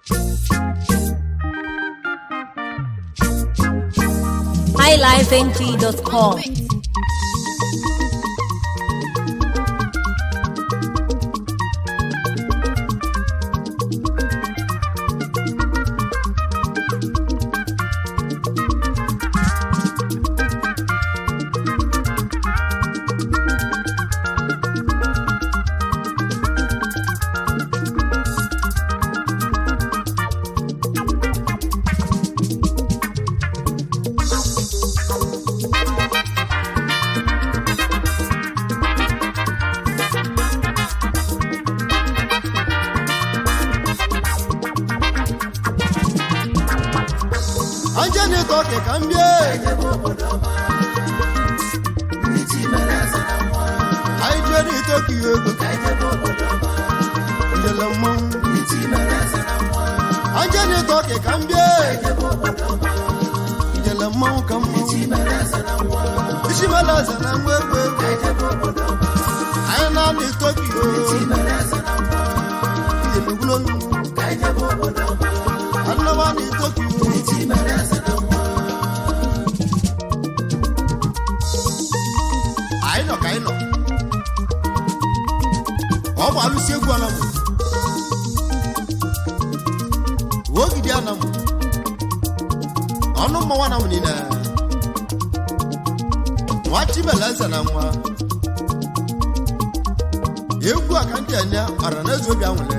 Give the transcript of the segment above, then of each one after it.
highlifeng.com. anje na-eto ọkị ka m bie anyị jee n'ite ka ihe ego njele mmanwụ anje na-eto ọkị ka m bie njele mmanwụ ka mmanwụ isi mela eze na nwa egwu egwu anyị na-ana eto ka ihe njele gwulonu anọba na-eto ka ihe anyị nọ ka anyị nọ ọ bụ alụsị egwu anamụ ogidi anamụ ọnụ mmanwụ anamụ niile nwa chibela eze na nwa egwu a ka ndị enye ọra na eze obi anwụle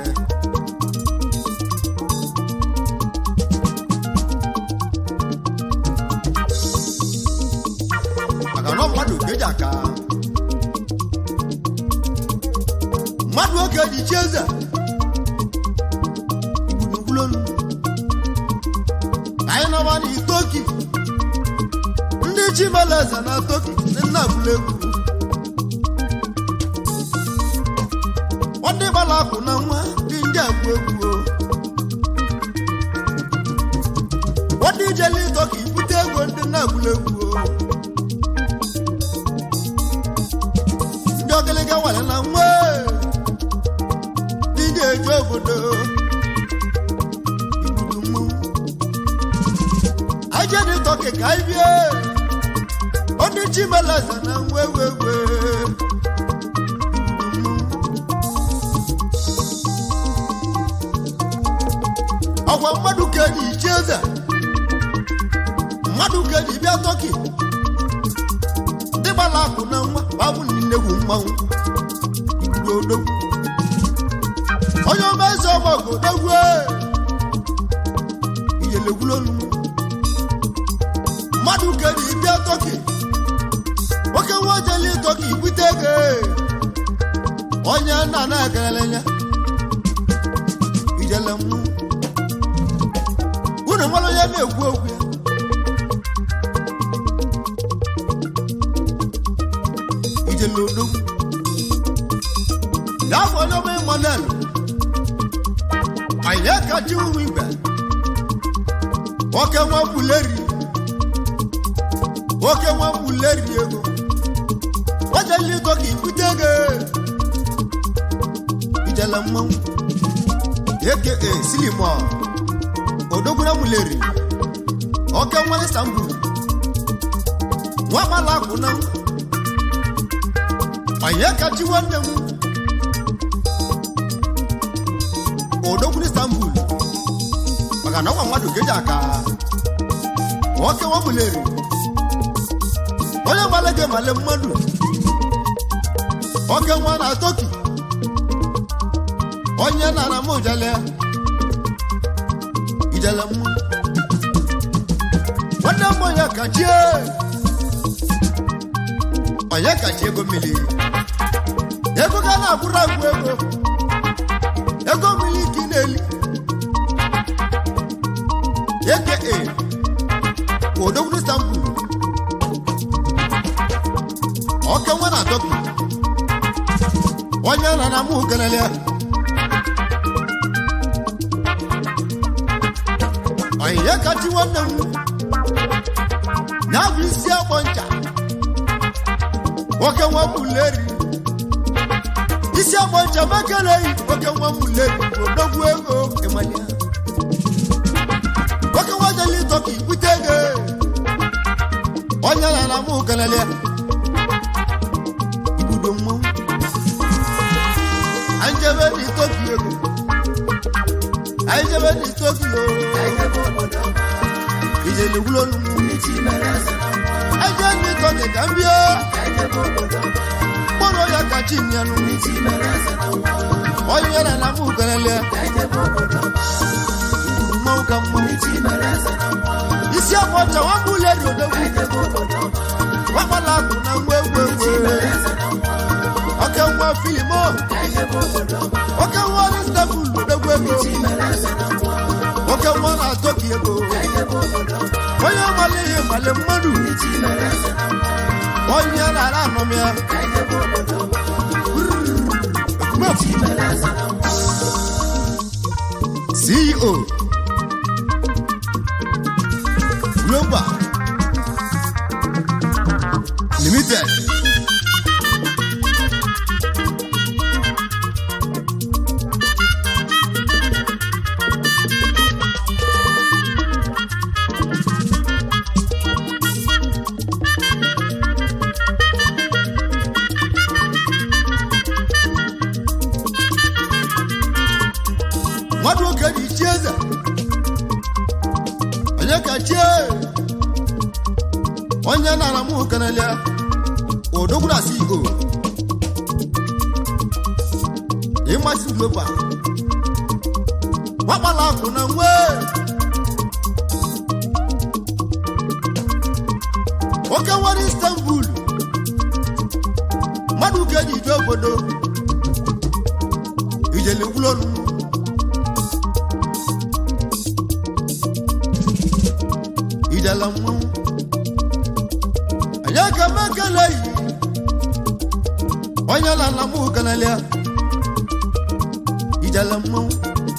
maka na ọ mmadụ ga-eji aka mmadụ oge ji chi eze igburugbulolu anyị nọba na itoki ndị chi mere eze na toki ndị nna gburu egwu ndị gbara akwụ na nwa dị ndị agbu egwu o ndị ijele itoki bute ego ndị nna gburu egwu o ndị ogologo nwere na nwa ndị ga-eju obodo igburu mmanwụ aje dị tọki ka anyị bie onye chimelaza na nwa ewewe ọgwa mmadụ ka eji ichi eze mmadụ ka eji bịa tọki ndị gbara akụ na nwa babụ nnegwu mmanwụ igbudo odogwu onye ọma eze ọgbọgụ odogwu iyelegwulolu mmadụ kere ịbịa tọki nwoke nwa ojeli tọki bute ego onye nna na-ekelele ya ijele mmụ unu nwere onye na-ekwu okwu ya ijele odogwu n'afọ onye ọma emmanuel anyị ekachi ụmụ igbe nwoke nwa mbuleri nwoke nwa mbuleri ego ojeli ego ka ibute ego ijele mmanwụ eke silimo odogwura muleri oke nwa istanbul nwa mala akwụ na onye kachi nwanne m odogwuru istanbul maka na ọgwa mmadụ geji aka nwoke nwa muleri onye male gị male mmadụ oke nwa na toki onye na na m ijele ijele mma nwanne m onye kachie onye kachi ego mmiri ego ga na-akwụrụ agwụ ego ego mmiri ka ị na-eli eke e odogwu istanbul oke nwa na toki onye na na mụ kelele onye kachi nwanne m ya bụ isi agbọ ncha nwoke nwa muleri isi agbọ ncha makeleghị nwoke nwa muleri odogwu ego ịmanya kanalia ibudo mmanwụ anjebe dị tokyo anjebe dị tokyo ijele wulolu aje ndị tọkị ka m bịa mkpụrụ ya ka chi nyanụ onye na na mụ kanalia mmanwụ ka mmanwụ isi afọ ọcha nwambụle dị odogwu wakpala akụ na nwa egwu egwu oke nwa filim o oke nwa ọlịstebụl odogwu ego oke nwa na toki ego onye male ihe male mmadụ onye na-ara anọm ya ceo global limited mmadụ oge ji chi eze onye ka chie onye nara mụ kenelia odogwura ceo ịmasị global nwakpala akụ na nwe oke nwere istanbul mmadụ ka eji ije obodo ijele gwulolu ijele mmanwụ anyị aka mekele yi onye na na mụ kenelia ijele mmanwụ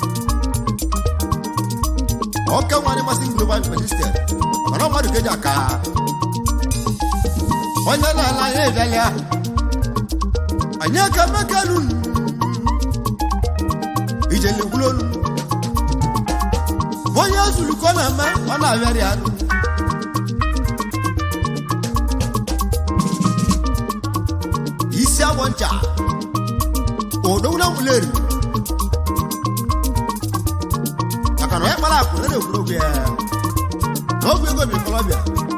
ọka nwere masị global minister mana mmadụ ka eji aka onye na-ala ya ịbịalịa anyị aka mekelu ijele gwulolu onye zuru ka ọ na-eme ọ na-abịarị anụ isi agbọ ncha odowuna muleri maka na onye kpara akụ na egwuregwu ya na ọgwụ ego bi kolobia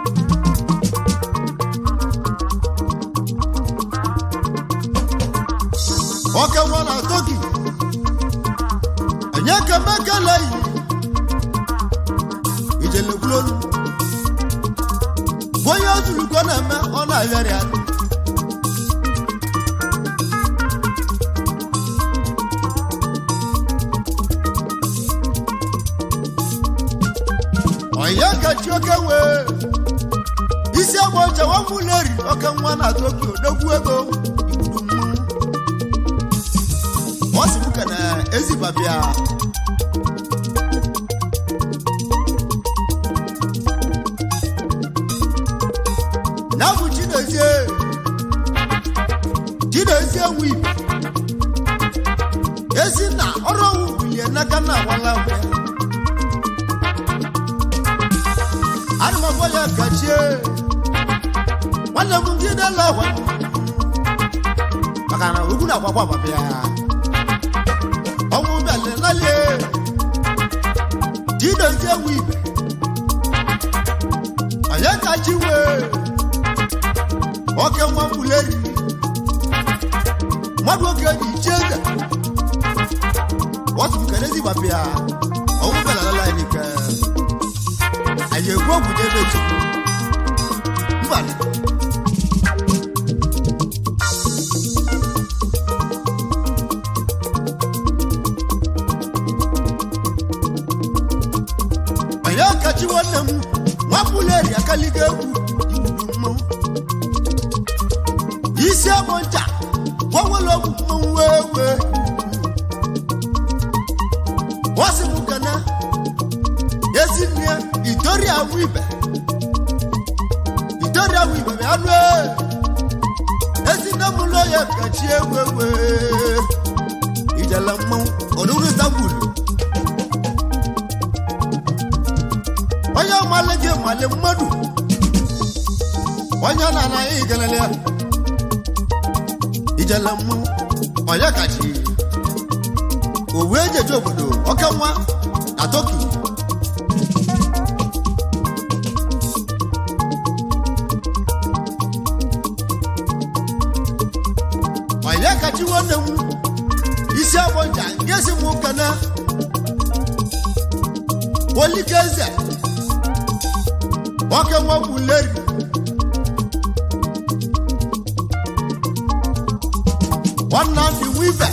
oke nwa na toki enye kemekeleyi ijelekwulolu onye ozuluko na-eme ọ na-agharị anụ onye kachi oke wee isi agba ọcha nwamụleri oke nwa na tokyo dogwu ego igbudu mmụọ ọ sị m ka na ezibabịa na bụ chinezie chinezie nwe ibe ezi na ọrụ ọwụ bilie n'aka na awala ya ana m agwa ya kachie nwanne m ndị na-ele ọgwa maka na ugwu na-agbakwa agbaba ya ọnwụ bịalelalie chinezie nwe ibe onye kachi wee oke nwa mbuleri mmadụ oge ji iche eze wọtụtụ kenezi gbapịa ọnwụ belalala n'ike anyị ekwu ogwu jebe chukwu mba onye ọkachi nwanne m nwapụleri akaligo egwu igbudu mmanwụ isi agbọ ncha gbanwere ọgwụ mmanwụ wee wee wọsị m kana ezi nne ya itori awụ ibe itori awụ ibe bịa nụ ezi nne m ụlọ ya kachi egwu egwu ijela mmanwụ ọdụrụ istanbul onye mmalị gị mmalị mmadụ onye na anaghị igelele ya ijele mmụ onye kachi owu ejeje obodo oke nwa na toki onye kachi nwanne m isi agbọ nja nke si m kene olikeze nwoke nwa buleri nwanna ndị wive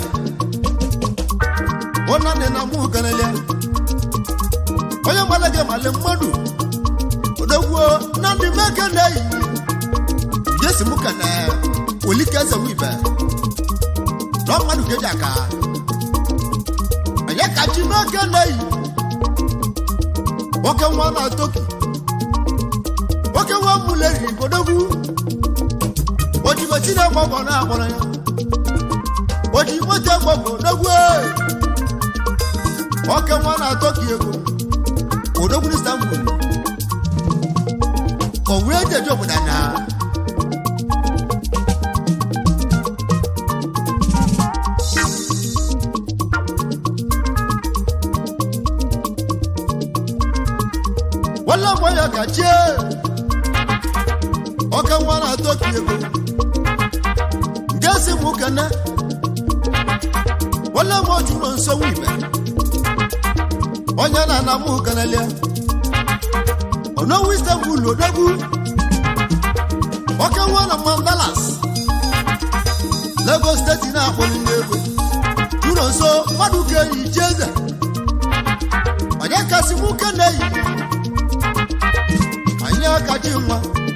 nwanna ndị na mụ kelele onye mmadụ gị mali mmadụ odogwuo na ndị meke na-eyi jesi mụ kene olikeze wive na mmadụ keji aka onye kachi meke na-eyi nwoke nwa na toki nwoke nwa muleri odogwu ojigbo na gbọgbọ na akpọrọ ya ojigbo te gbọgbọ odogwu nwoke nwa na toki ego odogwu na istanbul owu ejeje obodo na wala mgbe ya ka chie ọka nwa na toki ego nke si m kene wala mgbe oju nọ nso ibe onye na-ana m kenelia onowu istanbul odogwu ọka nwa na mandalas lagos steeti na-akpọli n'ego jụrụ nso mmadụ ga-eyi jeze onye kasị m kene yi anyị akaji nwa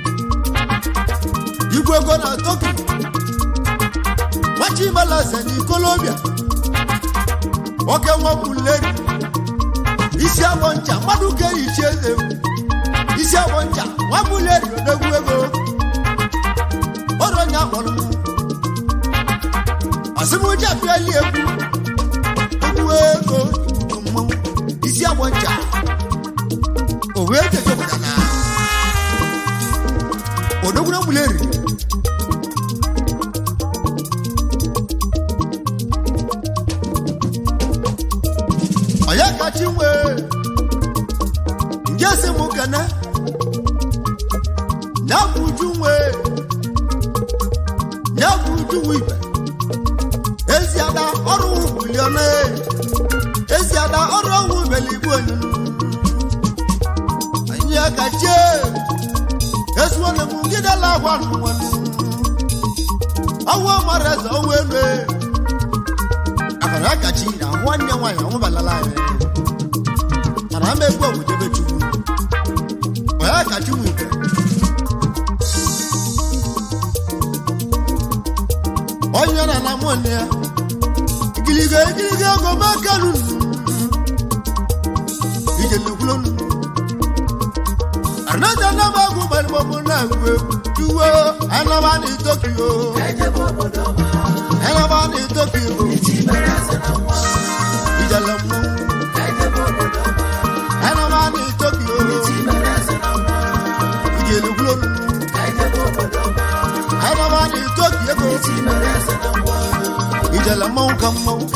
igwe ego na toki nwachimalaze na ikolobia nwoke nwapụleri isi agbọ ncha mmadụ ga-eyichi eze m isi agbọ ncha nwapụleri odegwu ego ọrụ onye akpọrọ m asịmụja pịali egwu egwu ego ikuku mmanwụ isi agbọ ncha o wee jeje obodo na odogwuna muleri onye kachi nwe nje si m kene nyabụ uju nwe nyabụ uju nwe ibe eziada ọrụ bulione eziada ọrụ ọnwụ beligbu onyunu anyị kachi esuone m ngidela agwa nwanu ọwụ mara eze ọwụ elu akara akachi na nwanne nwaanyị ọnwụbalala anyị mana ama egwu ọgwụjebe chukwu onye akachi nwike onye na na mụnne ya igiliga igiliga ego mekanu ije lekwulonu anaja nama agụ gbalịgbọmụ na-agụ egwu juwo anaba na tokyo anaba na tokyo ijele mmọnwụ anaba na tokyo ijele gwulonu anaba na tokyo ego ijele mmọnwụ ka mmọnwụ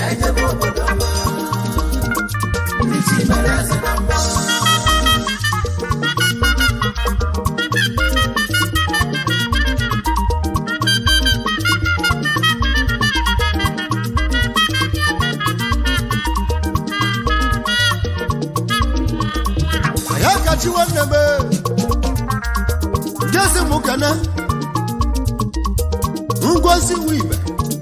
ya kachi nwanne m jesi m kene ngozi nwe ibe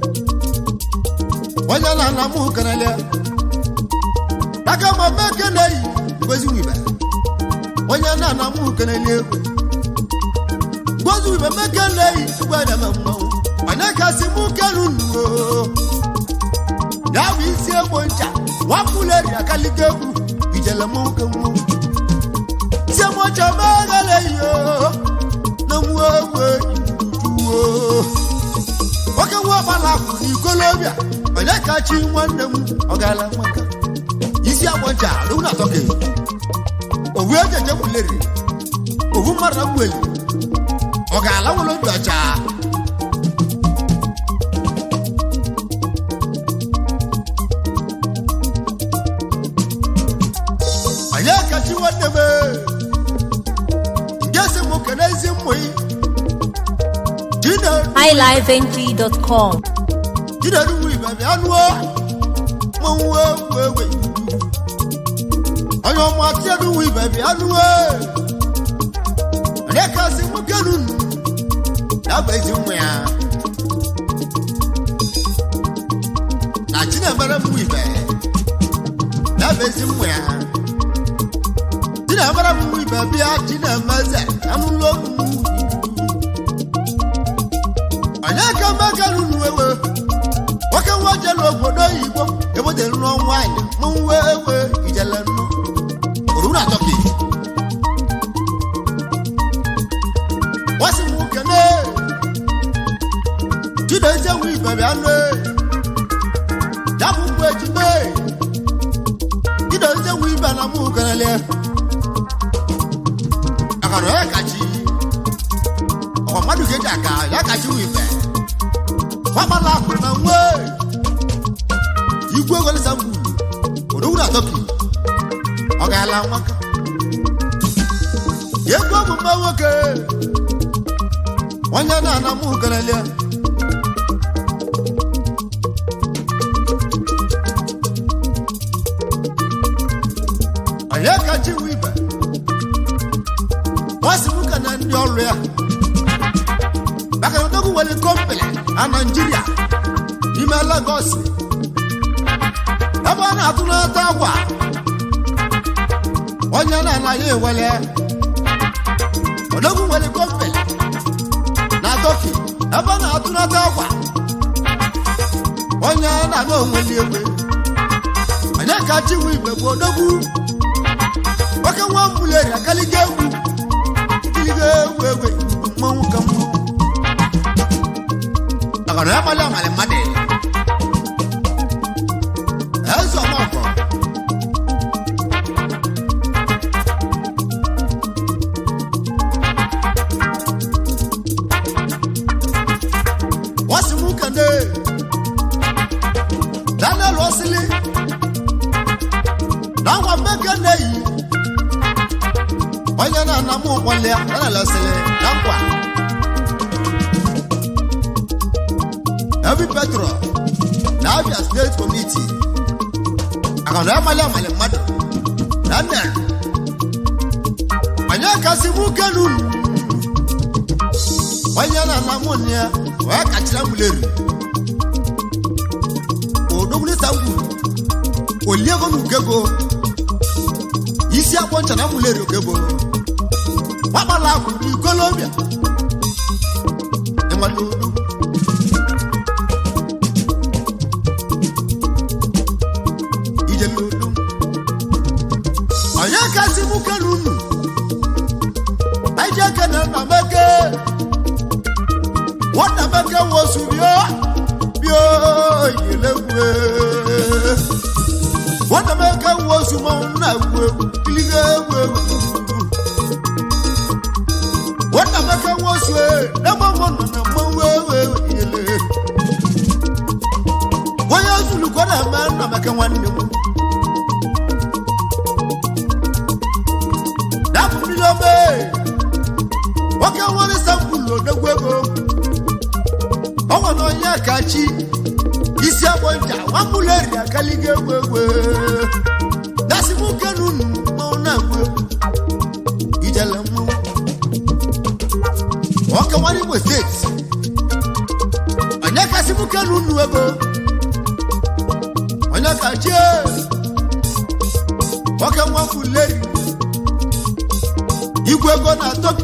onye na ana m kenele aka ma me kene yi ngozi nwe ibe onye na ana m kenele egwu ngozi ibe me kene yi gwa na me mmanwụ onye kasị m kenu nuo ya bụ isi egbo ncha nwapụleri akalike egwu ijele m nwoke mmanwụ tí mo jọ mẹ́rẹ̀lẹ̀ yìí o ló mú owó ìdúró. Nwoke nwa ọgbala kwụ n'ikolobịa onye kachi nwanne m ọgala nwaka isi agbọnja alụmụ na atọke owu ejeje kwuleri owu mmadụ agwụeli ọ ga-alawolo ndị ọcha onye kachi nwanne m nke si m kene ezi mmụ yi Chinedu highlifeng.com. Chinedu wu ibe bịa nụọ mmanwụ ewu ewe onye ọma Chinedu wu ibe bịa nụọ onye kasị m kenu ya bụ ezi mmụ ya na Chinemere mmụ ibe ya bụ ezi mmụ ya Chinemere mmụ ibe bịa Chinemeze anụlọ mmụ onye ka mmekanu ewe nwoke nwa jelu obodo oyibo ebodere nụọ nwaanyị mụnwe ewe ijele nnụ oruru atọki wasi m kene chidozie nwe ibe bịa nụ japụ mgbe ejime chidozie nwe ibe na mụ kenele akara ya kachi ọkwa mmadụ ga-eji aka ya kachi nwe ibe nwamala akụ na nwe igwe ogolisa mgbu odowuru atọki ọ ga-ala nwaka egwu omume nwoke onye na-ana mụ kerelia onye kachi nwe ibe nwasị nwoke na ndị ọrụ ya maka na odogwu nwere kọmpani na naijiria n'ime Lagos ebe ọ na-atụ n'ata akwa onye na-anaghị ewele odogwu nwere kọmpani na Turkey ebe ọ na-atụ n'ata akwa onye na-ana onweli egbe onye ka chiwu igbe bụ odogwu nwoke nwa mbuleri akaliga egwu kiliga egwu egwe mmanwụ ka mmanwụ ọ̀rọ̀ ẹ̀ mọ́lẹ̀ ọ̀mọ̀lẹ̀ mọ́dẹ̀. ẹ sọ ọmọ ọ̀fọ̀. wọ́n sì mú kẹ́ndé. daniel osili. náwọn mẹ́kẹ́ndé yìí. wọ́n yẹn náà nàmú wọlé daniel osili náà Heavy petrol na Abia State Committee akọ̀dọ̀ amali amali mmadụ na nna onye kasị mụ kenu onye na ana mụ nne ya wee kachara muleri odogbulita ngwu oliego n'ugego isi akwọ ncha na muleri ogebo gbakpala akwụ n'ikolobia ịmala odogwu ijelodo onye kasị mụ kenu unu aije kene na meke nwata meke wosu bio bio yelegwe nwata meke wosu ma na egwu egwu kiliga egwu egwu nwata meke wosu e na mmanwụ nọ na mmanwụ ewu ewu yele onye zulu kwa na-eme nna meke nwanne m dapụ mmiri ome nwoke nwere sampụlụ odogwu ego ọnwa na onye kachi isi agbọ ncha nwamụlụ eri akaliga egwu egwu dasị nwoke nunu mmanwụ na-egwu egwu ijele mmanwụ nwoke nwere igbo steeti onye kasị nwoke nunu ego onye kachi nwoke nwamụlụ eri igwe ego na toki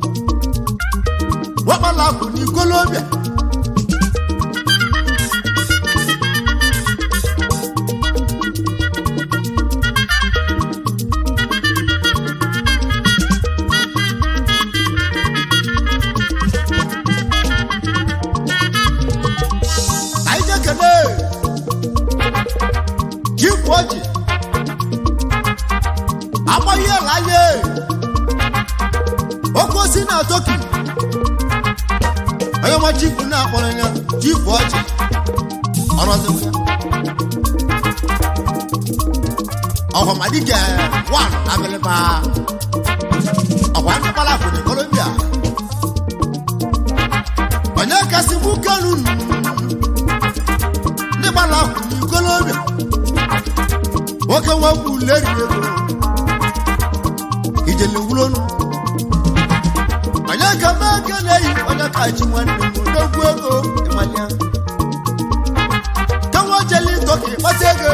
wakpala akụ n'ikolobịa anyị jekene jikwu ọjị agbaghị ala anyị oke osi na toki onye ọma chifu na-akpọrọ ya chifu ọchị ọrọzi ọhọmadike wan abịlịba ọkwa ndịkpala bụ na kolombia onye kasị mụ kanu ndị gbala ahụ na kolombia nwoke nwekwu leri ego ijele wulonu onye ka mee aka na-eyi onye ka chi nwanne m odogwu ego ịmanya ka nwa jeli tọka ịkpata ego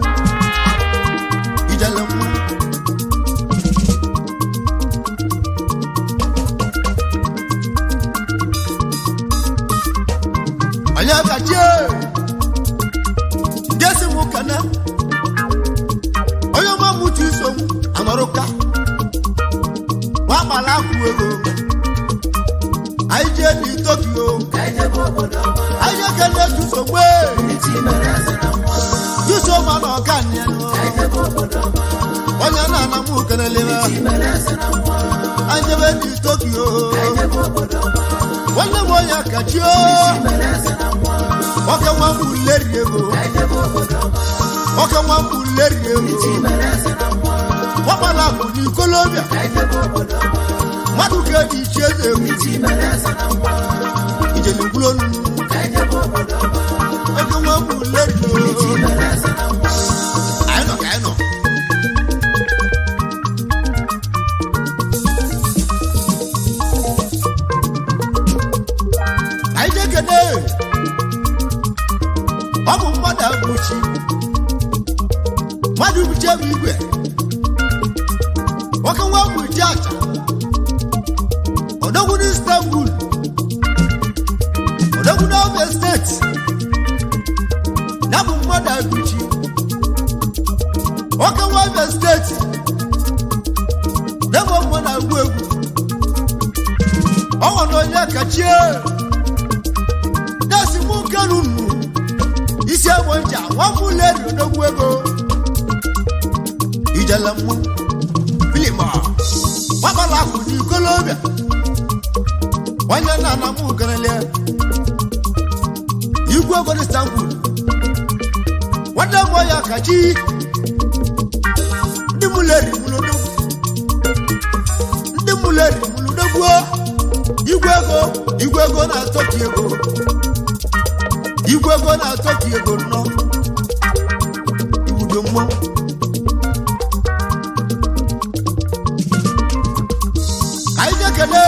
ijele mma onye ka chie ndị esi m kana onye ọma mụchu iso m anọrụka nwa akpala akwụ ego anyị jee dị tokyo anyị jee kele tusogbe tusoma na ọka nyanụ onye na-ana m kelelera anyị jebe dị tokyo nwanne m onye kachio nwoke nwa mbụ leri ego nwoke nwa mbụ leri ego nwakpala akụ n'ikolobịa mmadụ ka eji iche eze egwu ijele gwulonu ego nwa mbụ leri ego anyị nọ ka anyị nọ anyị jekene ọ bụ mmadụ agwụchi mmadụ buche bụ igwe nwoke nwa bụ ji aja odogwu na istanbul odogwu na obe steeti ya bụ mmadụ agwụchi nwoke nwa obe steeti ya bụ mmadụ agwụ egwu ọnwa na onye kachie na-esi mụ nkenu nnu isi egbo nja nwafọ leri odogwu ego ijele mmụ filima gbabala akụ n'ikolobịa onye nna na mụ kelele igwe ego na istanbul nwanne m ya kachi ndị mụleri mụlodogwu ndị mụleri mụlodogwu igwe ego igwe ego na-atọki ego igwe ego na-atọki ego nnọọ iwudo mmọnwụ anyị ga-ekele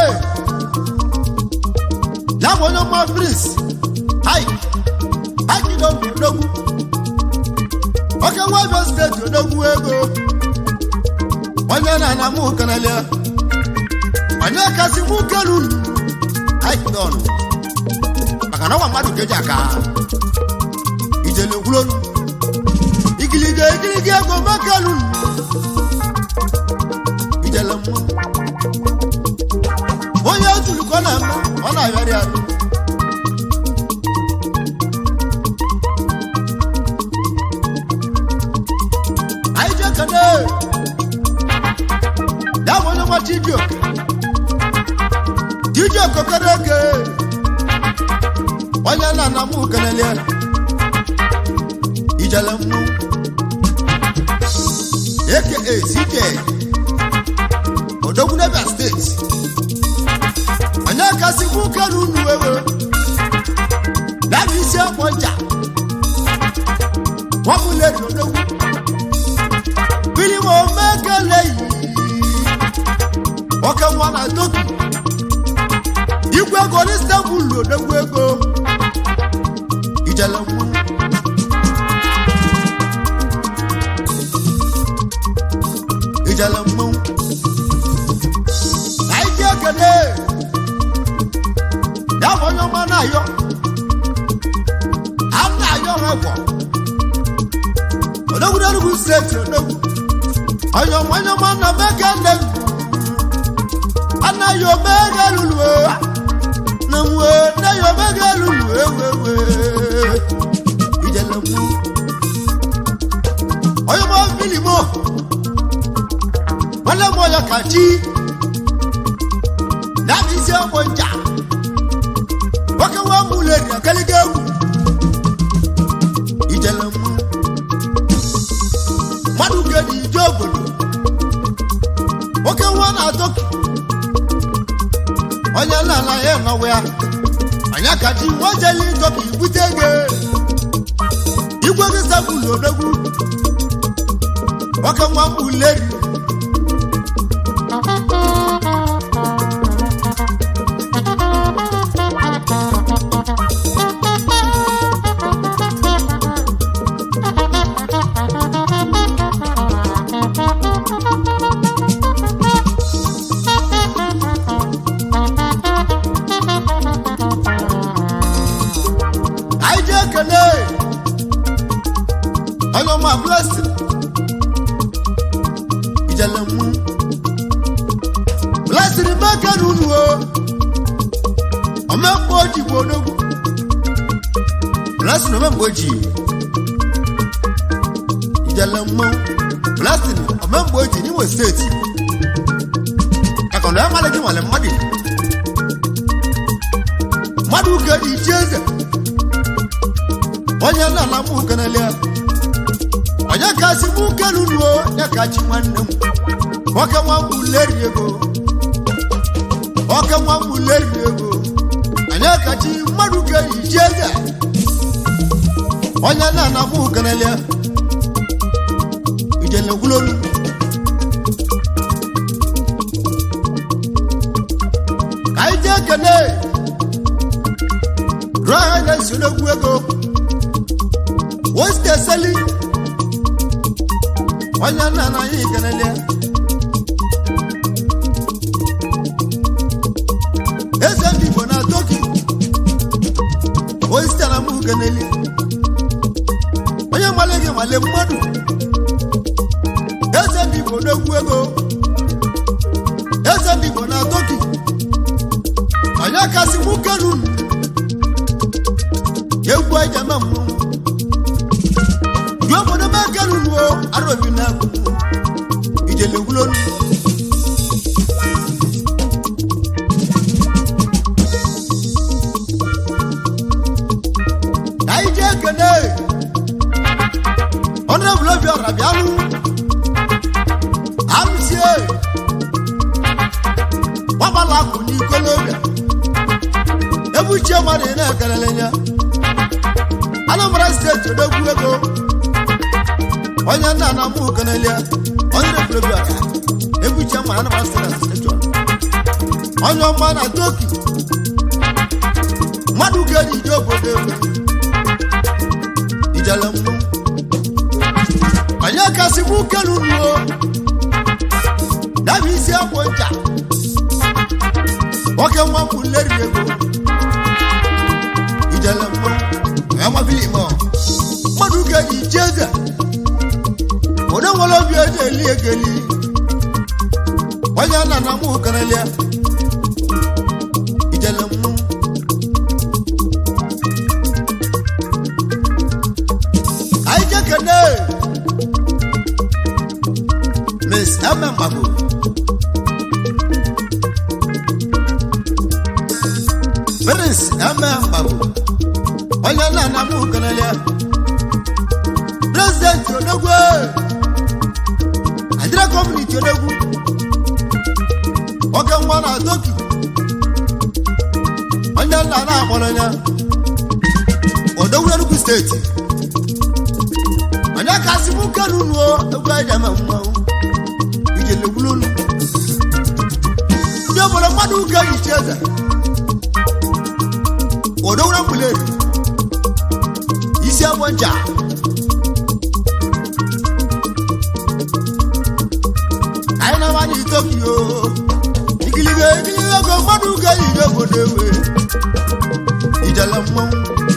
ya bụ onye ọma prince hai hakido odogwu oke nwabe steeti odogwu ego onye na-ana mụ kenelie onye kasị mụ kelu haikidon maka na ọnwa mmadụ keji aka ijele gwulonu igiliga igiliga ego mekelu ijele mmụọ onye ojuru ka ọ na-eme ọ na-arịarị arụ anyị ji ekene ya bụ onye nwachi iji oke iji okokere eke onye na na mụ kenelie ijele mmụ eke sike odogwu n'ebia steeti onye kasị nwoke na unu ewe na-abụ isi akpọ nja nwabụleri odogwu bilim omekeleyi nwoke nwa na toki igwe ego n'istanbul odogwu ego ijele nwa ijele mmanwụ anyị ji ekele ya bụ onye ọma na-ayọ a na-ayọ ha gwọ odogwu n'enugwu steeti odogwu onye ọma onye ọma na mega nne anaghị omega lulu na mwe anaghị omega lulu ewewe ijele mmanwụ onye ọma filimo nwanne m onye kachi na isi ọgbọ nja nwoke nwa mụleri akaliga egwu ijele mma mmadụ gedi ije obodo nwoke nwa na-atọki onye nna ya nọwa ya anya ka ji nwa jeli tọki bute ego igwe gị sabụlụ odogwu nwoke nwa mụleri anyị ji ekele onye ọma blessing ijele mụ blessing mekere unu o omemgbe oji bụ odogwu blessing omemgbe oji ijele mụ blessing omemgbe oji n'Imo steeti akọnọ ya mmadụ gị nwale mmadụ mmadụ uke dị iche eze onye nna na mụ kenelia onye kasị mụ kelunuo ya ka chi nwanne m nwoke nwa mbụ leri ego nwoke nwa mbụ leri ego onye ka chi mmadụ ga-eyi ji eze onye nna na mụ kenelia ijele gwulolu ka anyị jee kene rụọ ha na-esi n'okwu ego wosite seli onye nna na anyị kelele eze ndị igbo na toki wosite na mụ kenele onye nwale gị nwale mmadụ eze ndị igbo n'okwu ego eze ndị igbo na toki onye kasị mụ kenu egwu ejema mmụọ ju obodo m ekelu nuo arobi na ijele gwulonu ka anyị jee kene ọnụrọbụl obi ọra bịalụ amsie gbabala akụ n'ikolobịa ebuchie mmadụ ị na-ekelele ya anambra steeti odogwu ego onye nna na mụ kenelia onye refrebi aka ebuche ma anambra steeti steshọn onye ọma na toki mmadụ ga-eji ije obodo ewe ijele mmụ onye kasị mụ kenu nuo dabi isi akwụ ncha nwoke nwa mbụ leri ego ijele mmụ amabili mọ mmadụ ga-eji jeze onye nwere obi eji eli egeli onye nna na mụ kenelia ijele mmụ anyị jekene miss eme mgbago prince eme mgbago onye nna na mụ kenelia prezidenti odogwu adịra kọmuniti odogwu oke nwa na toki onye nna na-akpọrọ ya odogwu enugu steeti onye kasị mụ kenunuo egwu ejeme mmanwụ ijele gwulolu ndị obodo mmadụ ụka eyichi eze odogwu na mbuleri isi agbọ ncha anyị na-amanye tokyo ikiligo ikiligo go mmadụ ga-eyi obodo ewe ijele mmanwụ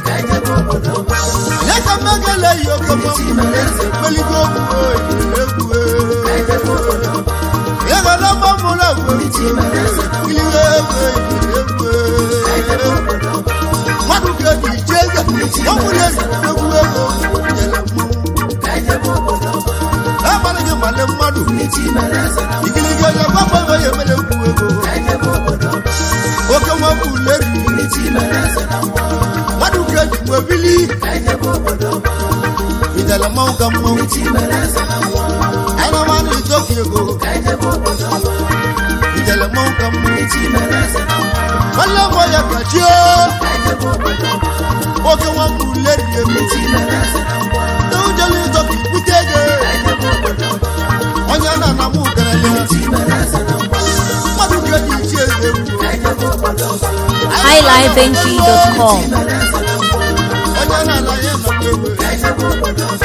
ya ka mmegele yi oke mmanwụ ekpeligo egwu ya ga na mmanwụ na egwu ikiligo egwu egwu mmadụ ga-eji ije eze ọnwụ na-eji egwu ego ijele mmanwụ abalị gị male mmadụ ikiligi onye gbagba ego ya emere ekwu ego oke nwa mbụ leri ya kachie oke nwa mbule rie mmiri ndị ujele ịzọ ka ibute ego onye na na mụ garale mmadụ ga-eji ichi eze highlifeng.com onye na-ala ya nọkwa egbe